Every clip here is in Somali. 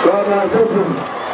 waa mahadsantihin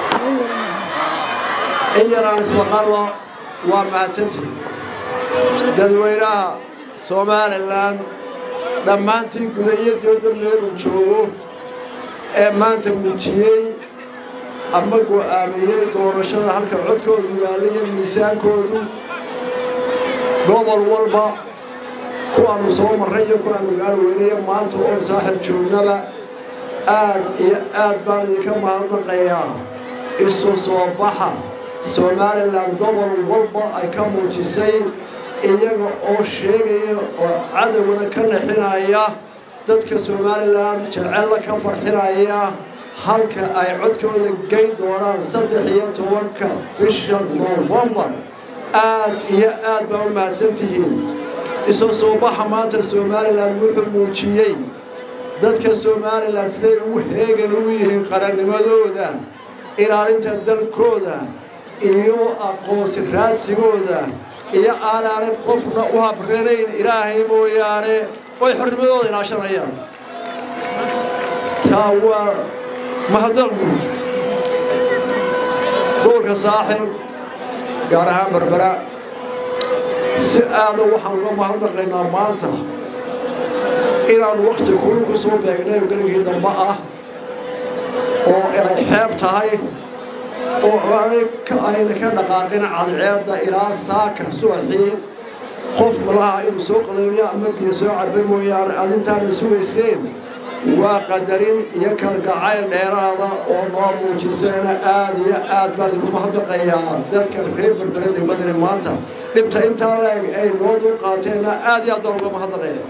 in yaraan ismaqallo waa mahadsantihin dadweynaha somalilan dhammaantii guda iyo dibadda meeluu joogo ee maanta muujiyey ama go'aamiyey doorashada halka codkoodu yaalla iyo miisaankoodu gobol walba kuwaannu soo marray iyo kuwaannu gaal weynayo maanta oon saaxib joognaba aad iyo aad baan idinka mahadnaqayaa isu soo baxa somalilan gobol walba ay ka muujisay iyaga oo sheegaya oo cadowgana ka naxinaya dadka somalilan jecella ka farxinaya halka ay codkooda gey doonaan saddex iyo tobanka bisha noofembar aad iyo aad baa u mahadsan tihiin isu soo baxa maanta somalilan wuxuu muujiyey dadka somalilan siday ugu heegan ugu yihiin qarannimadooda ilaalinta dalkooda iyo aqoonsi raadsigooda iyo aanaanan qofna u habranayn ilaahay mooyaane oy xornimadooda ilaashanayaan taa waa mahadal guud gobolka saaxil gaar ahaan berbera si aada waxaan uga mahadnaqaynaa maanta inaan wakhti kulul ku soo beegnay oo geligii dambe ah oo ay xeeb tahay oo ayna ka dhaqaaqin cadceedda ilaa saaka subaxii qof malaha inuu soo qadaymiyo ama biyo soo cabay mooyaane aad intaana sugayseen waa qadarin iyo kalgacayl dheeraada oo noo muujiseena aad iyo aad baan idinku mahadnaqayaa dadka reer berbere degmadani maanta dhibta intaa leeg ay noo dul qaateenna aad iyo aad baan uga mahadnaqaya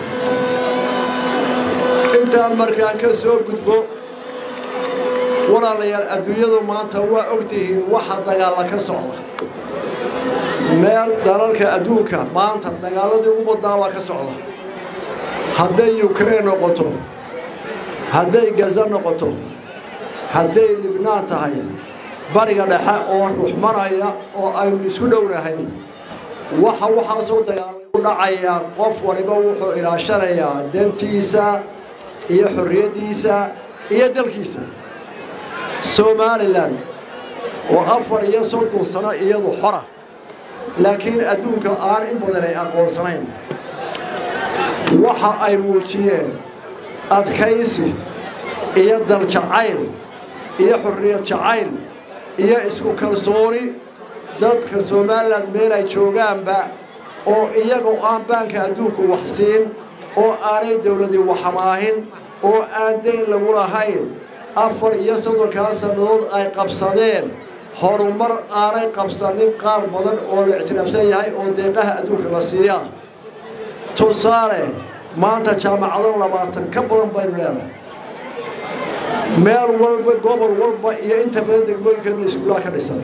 intaan markaan ka soo gudbo walaalayaal adduunyadu maanta waa ogtihiin waxa dagaalla ka socda meel dalalka adduunka maanta dagaaladii ugu badnaa waa ka socda hadday yukrain noqoto hadday gaza noqoto hadday libnaan tahay bariga dhexe oo ruxmanaya oo aynu isku dhownahay waxa waxaasoo dagaalay u dhacayaa qof waliba wuxuu ilaashanayaa dantiisa iyo xorriyaddiisa iyo dalkiisa somalilan oo afar iyo soddon sano iyadu xora laakiin adduunka aan in badan ay aqoonsanayn waxa ay muujiyeen adkaysi iyo daljacayl iyo xorriyad jacayl iyo isku kalsooni dadka somalilan meel ay joogaanba oo iyagoo aan baanka adduunku wax siin oo aanay dowladii waxamaahin oo aan dayn lagu lahayn afar iyo soddonkaa sannadood ay qabsadeen horumar aanay qabsanin qaar badan oo la ictiraafsan yahay oo deeqaha adduunka la siiyaa tusaale maanta jaamacado labaatan ka badan baynu leenahay meel walba gobol walba iyo inta badan degmooyinkeena iskuulaha ka dhisan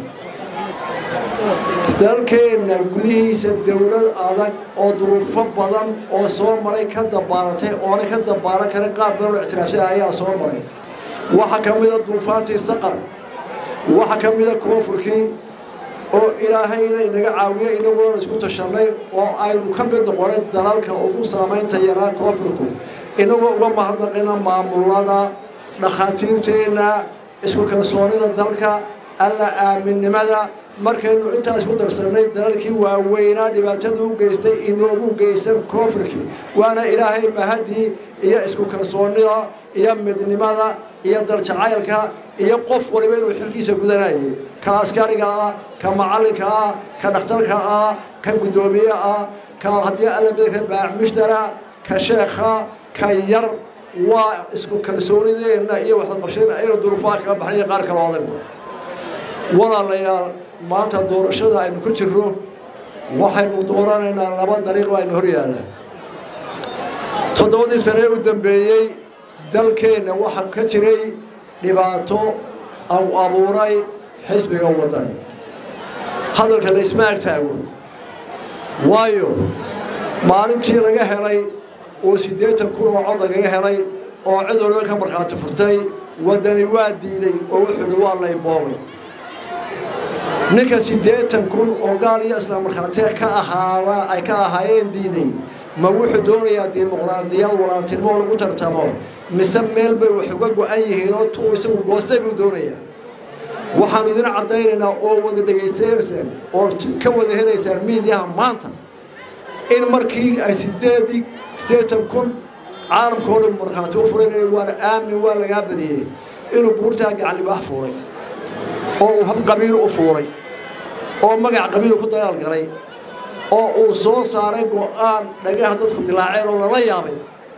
dalkeenna gudihiisa dowlad adag oo duruufo badan oo soo maray ka dabaalatay oonay ka dabaalan karin qaar badan oo ictiraafsan ayaa soo maray waxaa ka mida duufaantii saqar waxaa ka mida koonfurkii oo ilaahay inay naga caawiyo inaguna isku tashannay oo aynu ka mid noqonay dalalka ugu saamaynta yaraa koonfurku inagoo uga mahadnaqina maamulada dhakhaatiirteenna isku kalsoonida dalka alla aaminnimada markaynu intaa isku darsannay dalalkii waaweynaa dhibaatada u geystay inoogu geysan koonfurkii waana ilaahay mahadii iyo isku kalsoonnida iyo midnimada iyo daljacaylka iyo qof waliba inuu xilkiisa gudanayay ka askariga ah ka macallinka ah ka dhakhtarka ah ka guddoomiye ah ka haddii alla midka baacmushtara ka sheekha ka yar waa isku kalsoonideenna iyo waxaqabsheen aynu duruufaha kaga baxnay qaar kale adag walaalayaal maanta doorashada aynu ku jirro waxaynu dooranaynaa laba dariiq aynu hor yaalla toddobadii sane u dambeeyey dalkeenna waxaa ka jiray dhibaato au abuuray xisbiga waddani hadalka la isma agtaago waayo maalintii laga helay oo siddeetan kun oo cod lagaga helay oo cid waliba ka markhaati furtay waddani waa diiday oo wuxuuhi waa layboobay ninka siddeetan kun oo gaal iyo islaam markhaati ka ahaaba ay ka ahaayeen diiday ma wuxuu doonayaa dimuqraadiyad walaaltinimo lagu tartamo mise meel bay wax uga go-an yihiin oo tuu isagu goostay buu doonayaa waxaanu idin caddaynaynaa oo wada dhegaysanaysaan oo ka wada helaysaan miidiyaha maanta in markii ay sideedii siddeetan kun caalamkoo dhan markhaati u furay waana aamin waa lagaa badiyey inuu buurtaa gacanlibaax fuuray oo uu hab qabiil u fuuray oo magac qabiil ku dagaal galay oo uu soo saaray go-aan dhagaha dadku dilaaceen oo lala yaabay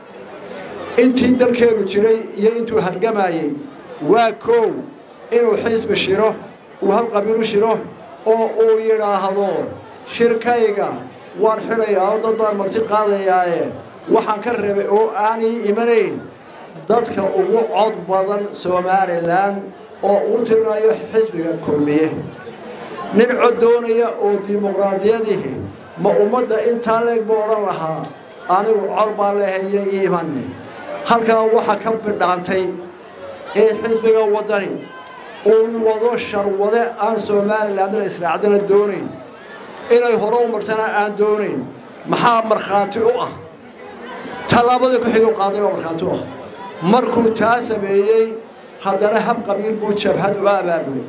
intii dalkeenu jiray iyo intuu hargamayey waa koow inuu xisbi shiro uu hab qabiilu shiro oo uu yidhaahdo shirkayga waan xidhayaa oo dad baan marti qaadayaaye waxaan ka reebay oo aanay imanayn dadka ugu cod badan somalilan oo uu tirinayo xisbiga kulmiye nin cod doonaya oo dimuqraadiyadihi ma ummadda intaa leeg ma odhan lahaa anigu cod baa leehaya iimane halkaa waxaa ka bidhaantay in xisbiga waddani uu wado sharwade aan somalilandna israacdana doonayn inay hore u martana aan doonayn maxaa markhaati u ah tallaabadii ku-xigu qaaday baa markhaati u ah markuu taa sameeyey haddana hab qabiil buu jabhad u abaabulay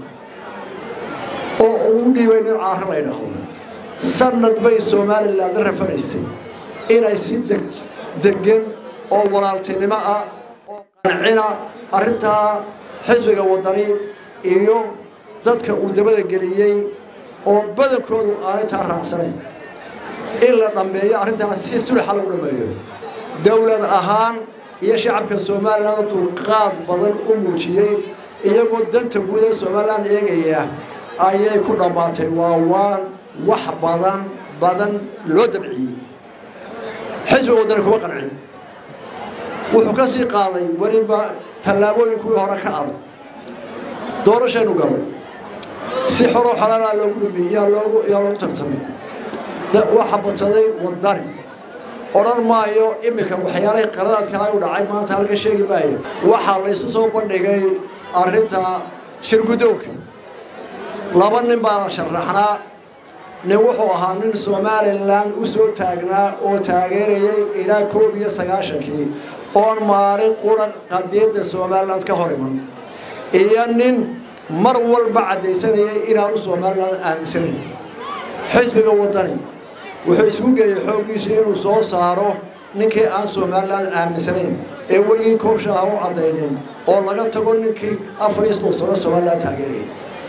oo uu dhiibay nin caaro la ydhaahdo sanad bay somaliland rafanaysay inay si degan oo walaaltinimo ah oo qancina arrintaa xisbiga waddani iyo dadka uu dabada geliyey oo badankoodu aanay taa raacsanayn in la dhammeeyo arrintaas si sulaxa lagu dhammeeyo dowlad ahaan iyo shacabka somalilan dulqaad badan u muujiyey iyagoo danta guud ee somalilan eegaya ayay ku dhammaatay waa waan wax badan badan loo dabciyey xisbiga waddani kuma qancin wuxuu ka sii qaaday weliba tallaabooyinkii hore ka adag doorashaynu galay si xoroo xalaalaa loogu dhumiyey yaa loogu yaa loogu tartamay waxa badsaday waddani odhan maayo iminka waxyaalahii qaradaadkaa u dhacay maanta halka sheegi maayo waxaa laysu soo bandhigay arrinta shirgudoonka laba nin baa sharaxnaa nin wuxuu ahaa nin somalilan u soo taagnaa oo taageerayay ilaa koob iyo sagaashankii oon maalin qura qadiyadda somaliland ka hor iman iyo nin mar walba caddaysanayay inaanu somaliland aaminsanayn xisbiga waddani wuxuu isku geeyey xooggiisu inuu soo saaro ninkii aan somaliland aaminsanayn ee weligii koobshaha u caddaynin oo laga tago ninkii afar iyo soddon sano somaliland taageerayay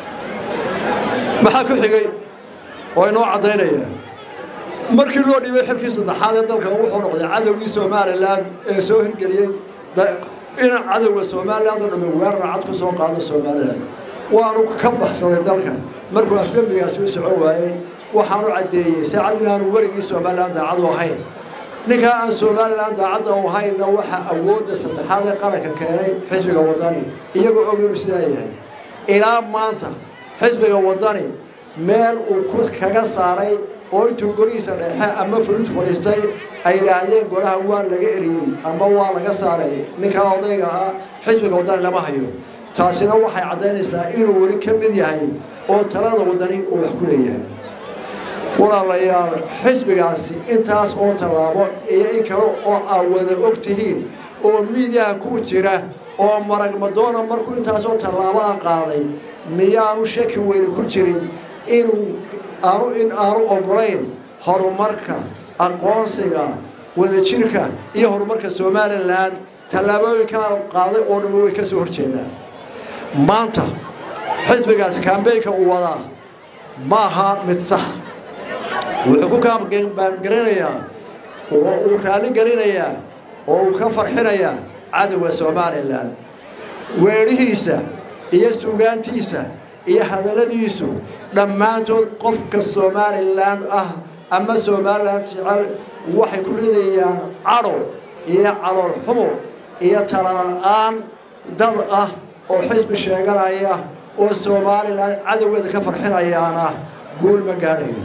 maxaa ku xigay oo inoo caddaynaya markii loo dhibay xilkii saddexaad ee dalka wuxuu noqday cadowgii somalilan ee soo hirgeliyey in cadowga somaliland oo dhamme weerar cad ku soo qaado somalilan waanu ka baxsaday dalka markuu afgembigaasi u socon waayey waxaanu caddeeyey saacad inaanu weligii somalilan daacadu ahayn ninkaa aan somalilan daacadda u hayna waxaa awoodda saddexaad ee qaranka keenay xisbiga waddani iyagoo og inuu sidaa yahay ilaa maanta xisbiga waddani meel uu ku kaga saaray oo intuu golihiisa dheexe ama furid fadhiistay ay yidhaahdeen golaha waa laga eriyey ama waa laga saaray ninkaa odayga ah xisbiga waddani lama hayo taasina waxay caddaynaysaa inuu weli ka mid yahay oo talada waddani uu wax ku leeyahay walaalayaal xisbigaasi intaas oo tallaabo iyo in kale oo aad wada og tihiin oo miidiyaha ku jira oo marag madoona markuu intaasoo tallaabaa qaaday miyaanu shaki weyni ku jirin inuu aanu in aanu oggolayn horumarka aqoonsiga wadajirka iyo horumarka somalilan tallaabooyinkaa qaaday oo dhamma way ka soo horjeedaan maanta xisbigaasi kambeynka uu wadaa ma aha mid sax wuxuu ku kaambaangarinayaa oo uu raalli gelinayaa oo uu ka farxinayaa cadowga somalilan weedhihiisa iyo suugaantiisa iyo hadalladiisu dhammaantood qofka somalilan ah ama somalilan jecel waxay ku ridayaan cadho iyo calool xumo iyo talala'aan dad ah oo xisbi sheeganaya oo somalilan cadowgeeda ka farxinayaana guul ma gaadhayo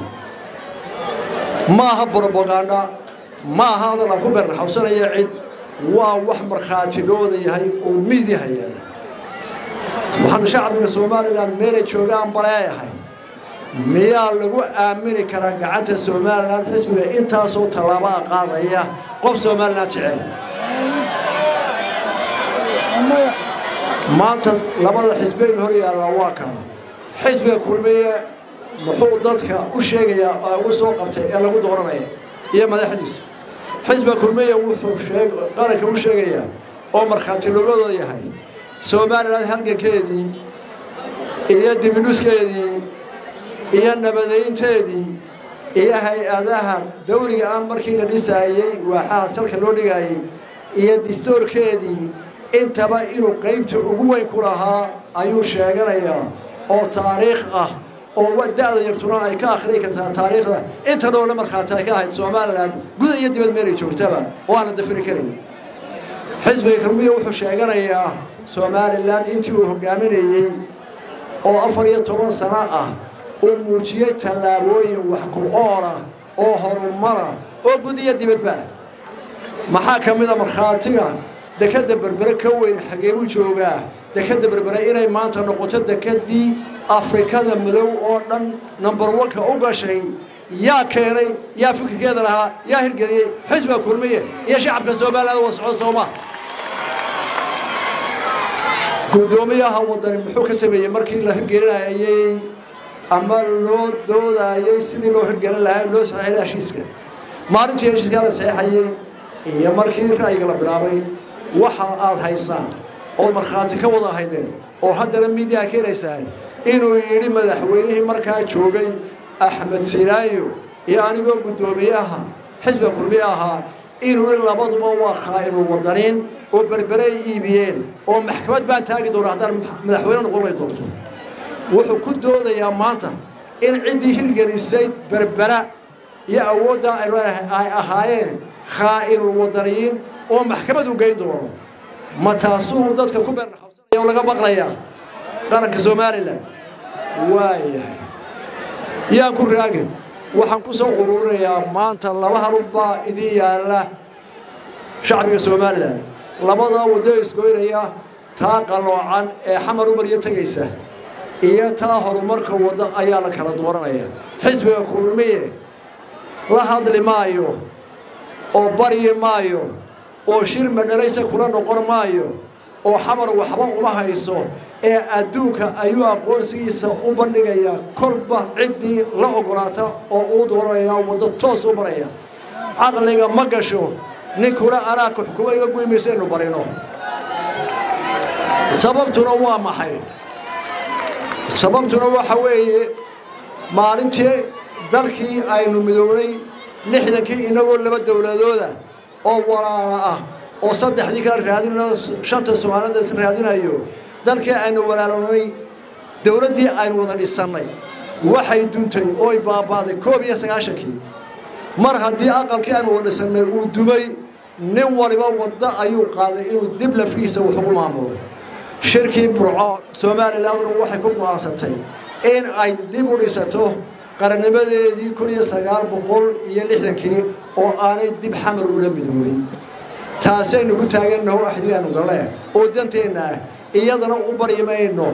ma aha brobaganda ma aha hadal aan ku beernaxawsanaya cid waa wax markhaati looda yahay oo miidyaha yaala waxaanu shacbiga somalilan meelay joogaan baleeyahay miyaa lagu aamini karaa gacanta somalilan xisbiga intaasoo tallaabaa qaadaya qof somalilan jecel maanta labada xisbeynu hor yaallaa waa kana xisbiga kulmiye muxuu dadka u sheegayaa ugu soo qabtay ee lagu dooranaya iyo madaxdiisa xisbiga kulmiye wuxuu qaranka u sheegayaa oo markhaati logadooda yahay somalilan halgankeedii iyo dibinuskeedii iyo nabadeynteedii iyo hay-adaha dawliga ah markii la dhisaayey waaxaha salka loo dhigaayey iyo distoorkeedii intaba inuu qaybta ugu weyn ku lahaa ayuu sheeganayaa oo taariikh ah oo da-da yartuna ay ka akhriyi kartaa taariikhda inta dhowla markhaati ay ka ahayd somalilan guda iyo dibad meelay joogtaba oo aan la dafiri karin xisbiga kulmiya wuxuu sheeganayaa somalilan intii uu hogaaminayey oo afar iyo toban sano ah uu muujiyey tallaabooyin wax ku-oola oo horumara oo gud iyo dibadba maxaa ka mid a markhaatiga dekadda berbere ka weyn xagee buu joogaa dekadda berbere inay maanta noqoto dekedii afrikada madow oo dhan number onka u gashay yaa keenay yaa fikirkeeda lahaa yaa hirgeliyey xisbiga kulmiye iyo shacabka somaliland wa socdo sooma guddoomiyaha wadani muxuu ka sameeyey markii la hirgelinayey ama loo doodayey sidii loo hirgelin lahaa loo saxeexay heshiiska maalintii heshiiskaa la saxeexayey iyo markii ra'yiga la bilaabay waxa aad haysaan oo markhaati ka wada haydeen oo haddana miidiyaa ka helaysaan inuu yidhi madaxweynihii markaa joogay axmed sinaayo iyo anigoo guddoomiyaha xisbiga kulmiye ahaa inuu i labaduba waa khaa'inul wadaniin oo berbere ay iibiyeen oo maxkamad baan taagi doona haddaan madaxweyne noqon lay doonto wuxuu ku doodayaa maanta in ciddii hirgelisay berbera iyo awooddaa ay leedahay ay ahaayeen khaa'inul wadaniyiin oo maxkamad u geyn doono ma taasuu dadka ku beernaqabsanaya oo laga baqlayaa qaranka somalilan waayahay yaan ku raagin waxaan ku soo ururinayaa maanta laba halubbaa idin yaalla shacbiga somalilan labadaa waddo isgoynaya taa qaloocan ee xamar umariyo tegaysa iyo taa horumarka waddo ayaa la kala dooranaya xisbiga kulmiye la hadli maayo oo baryi maayo oo shir madhalaysa kula noqon maayo oo xamar waxba uma hayso ee adduunka ayuu aqoonsigiisa u bandhigayaa kolba ciddii la ogolaata oo uu dooranaya waddo toos u maraya caqliga ma gasho ninkuna anaaka xukuma iga guy mayso inu barino sababtuna waa maxay sababtuna waxa weeye maalintii dalkii aynu midownay lixdankii inagoo laba dowladooda oo walaala ah oo saddexdii kala raadinayo shanta soomaalida is raadinayo dalkii aynu walaalanay dowladdii aynu wada dhisannay waxay duntay ooy baaba'day koob iyo sagaashankii mar haddii aqalkii aynu wada dhisannay uu dumay nin waliba waddo ayuu qaaday inuu dib lafiisa wax ugu maamulo shirkii burco somalilandna waxay ku go'aansatay in ay dib u dhisato qarannimadeedii kun iyo sagaal boqol iyo lixdankii oo aanay dib xamar ula midoobin taasaynu ku taagannaho axdigaanu galle oo danteenna ah iyadana u baryi mayno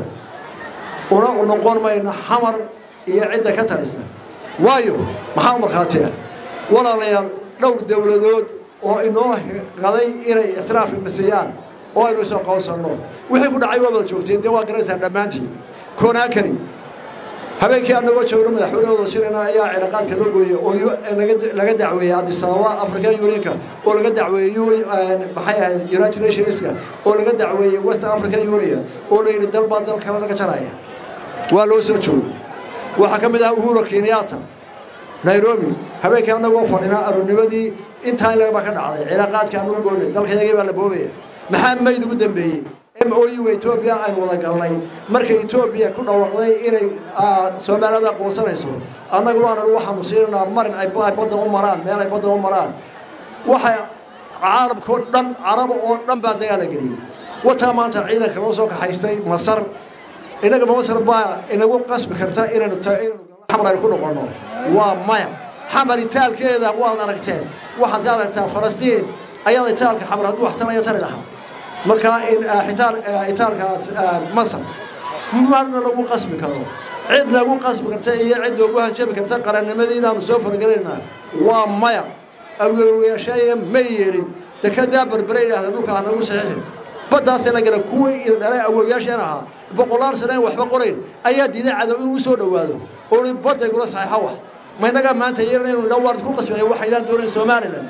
una noqon mayno xamar iyo cidda ka talisa waayo maxaa markhaatiya walaalayaal dhowr dowladood oo inoo qaday inay ictiraaf nasiyaan oo aynu is aqoonsanno wixii ku dhacay waa wada joogteen dee waa garaysaan dhammaantiin konaakani habeenkii annagoo joogno madaxweynehooda shirina ayaa cilaaqaadka loo gooyey oo laga dacweeyey adisababa african unionka oo laga dacweeyey maxay ahayd united nationska oo laga dacweeyey west african union oo la yidhi dalbaa dal kale laga jaraya waa loo soo joogo waxaa ka mid ah uhuru kenyatta nairobi habeenkii annagoo fadhina aroornimadii intaa ilagaba ka dhacday cilaaqaadka annagu goonay dalkayagii baa la boobaya maxaa mayd ugu dambeeyey m o u etoobiya aynu wada galnay markay etoobiya ku dhawaaqday inay soomaalida aqoonsanayso annagu aanan waxaanu siinanaa marin ay badda u maraan meel ay badda u maraan waxay carabkao dhan caraba oo dhan baa dagaala geliyey wataa maanta ciidanka loo soo kaxaystay masar innagaba masar baa inagu qasbi karta inaynu xamar aynu ku noqonno waa maya xamar itaalkeeda waad aragteen waxaad ka aragtaa falastiin ayaad itaalka xamar hadduu wax talaya tari lahaa markaa in itaal itaalka masar marna lagu qasbi karo cid nagu qasbi karta iyo cid noogu hanjabi karta qarannimadii inaanu soo fargelaynaa waa maya awgewayaashaaya ma yeelin dekedaa berbere idhaahda dhulka hanagu saxiixin baddaasee la gala kuwii dhalay awoowayaasheen ahaa boqolaal sana in waxba qorayn ayaa diiday cadow inuu usoo dhowaado ooni baddaygula saxiixo wax ma innagaa maanta yeelana inu idha waan ku qasbaya waxaydaan doonayn somalilan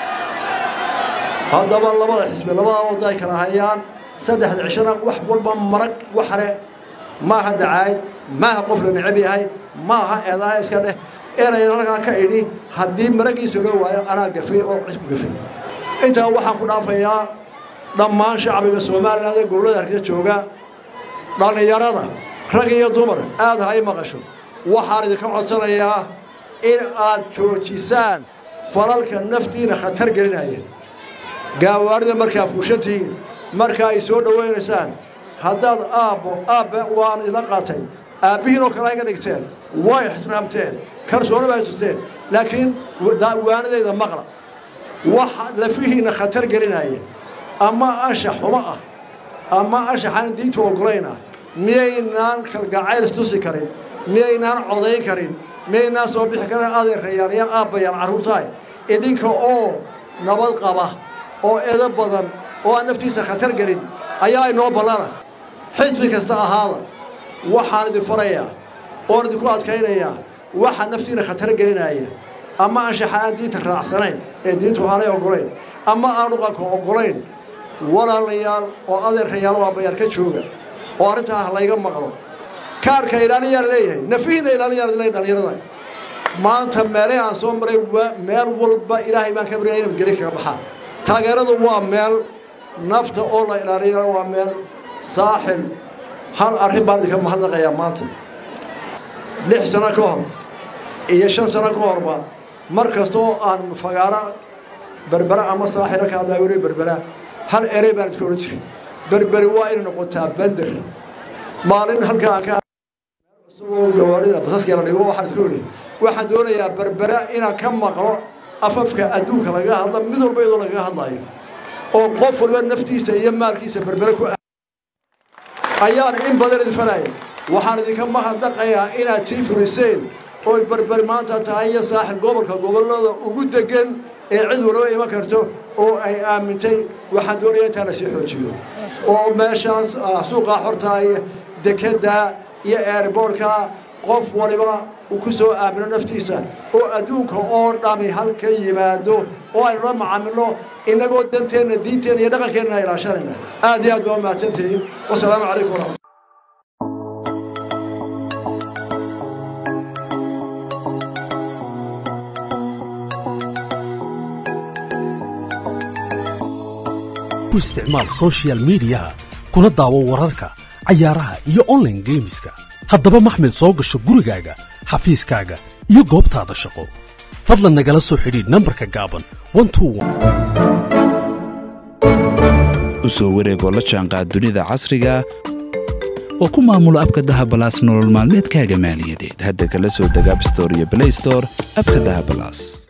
haddaba labada xisbi labada wadda ay kala hayaan saddexda cishona wax walba marag waxle maaha dacaayad maaha qof la necab yahay maaha eedaha iska dheh erayna halkaa ka idhi haddii maragiisa loo waayo anaa gafay oo cisku gafay intaa waxaan ku dhaafayaa dhammaan shacbiga somalilan ee gobollada hargeysa jooga dhallinyarada rag iyo dumar aad ha i maqasho waxaan idinka codsanayaa in aad joojisaan falalka naftiina khatar gelinaya gaawaarida markaa fuushantihiin marka ay soo dhowaynaysaan haddaad aabbo aabbe waan idla qaatay aabbihiin oo kale ayga dhigteen way ixtiraamteen kalsooni bay tusteen laakiin waanadayda maqla wax lafihiinna khatar gelinaya ama anshax xumo ah ama anshaxaan diinta ogolayna miyaynaan kalgacayl istusi karin miyaynaan codayn karin miyaynaan soo bixi karin adeerayaan iyo aabbayaan carruurtahay idinka oo nabad qaba oo edo badan oo aan naftiisa khatar gelin ayaa inoo ballana xisbi kasta ahaada waxaan idin farayaa oon idinku adkaynayaa waxa naftiina khatar gelinaya ama anshaxa aan diinta raacsanayn ee diintu aanay oggolayn ama aan dhaqanka oggolayn walaalayaal oo adeerkayaal oo aabbayaal ka jooga oo arrintaa ah layga maqlo kaarka ilaaliyaa la leeyahay nafihiina ilaaliyaa la dhalinyarada maanta meelay aan soo maray meel walba ilaahay baan ka baryaya inay madgeli kaga baxaan taageeradu waa meel nafta oo la ilaaliya waa meel saaxil hal arrin baan idinka mahadnaqayaa maanta lix sano ka hor iyo shan sano ka horba mar kasta oo aan fagaara berbera ama saaxila ka daawire berbera hal erey baan idka odhan jiray berberi waa inay noqotaa bender maalin halka aan ka cusuboo gawaarida basaskii la dhigo waxaan idku idhi waxaan doonayaa berbera inaan ka maqlo afafka adduunka lagaga hadla mid walba iyadoo lagaga hadlayo oo qof walba naftiisa iyo maalkiisa berbere ku ayaan in badan idin fanaya waxaan idinka mahadnaqayaa inaad tii fuliseen oy berber maanta tahay iyo saaxil gobolka gobollada ugu degan ee cid walba iman karto oo ay aamintay waxaan doonaya intaa la sii xoojiyo oo meeshaas suuqaa xorta iyo dekedda iyo eerboorka qof waliba uu ku soo aamino naftiisa oo adduunka oo dhami halka yimaado oo aynu la macaamilno innagoo danteenna diinteenna iyo dhaqankeenna ilaashanayna aad iyo aad baa mahadsantihiin wasalaamu calaykum waraxmat ku isticmaal sochial midiyaha kuna daawo wararka cayaaraha iyo onlaine geemiska haddaba maxmed soo gasho gurigaaga xafiiskaaga iyo goobtaada shaqo fadlan nagala soo xidhiidh nambarka gaaban u soo wareegoo la jaanqaad dunida casriga oo ku maamulo abka dahabalaas nolol maalmeedkaaga maaliyadeed hadda kala soo deg abstore iyo blaystore abka dahabalaas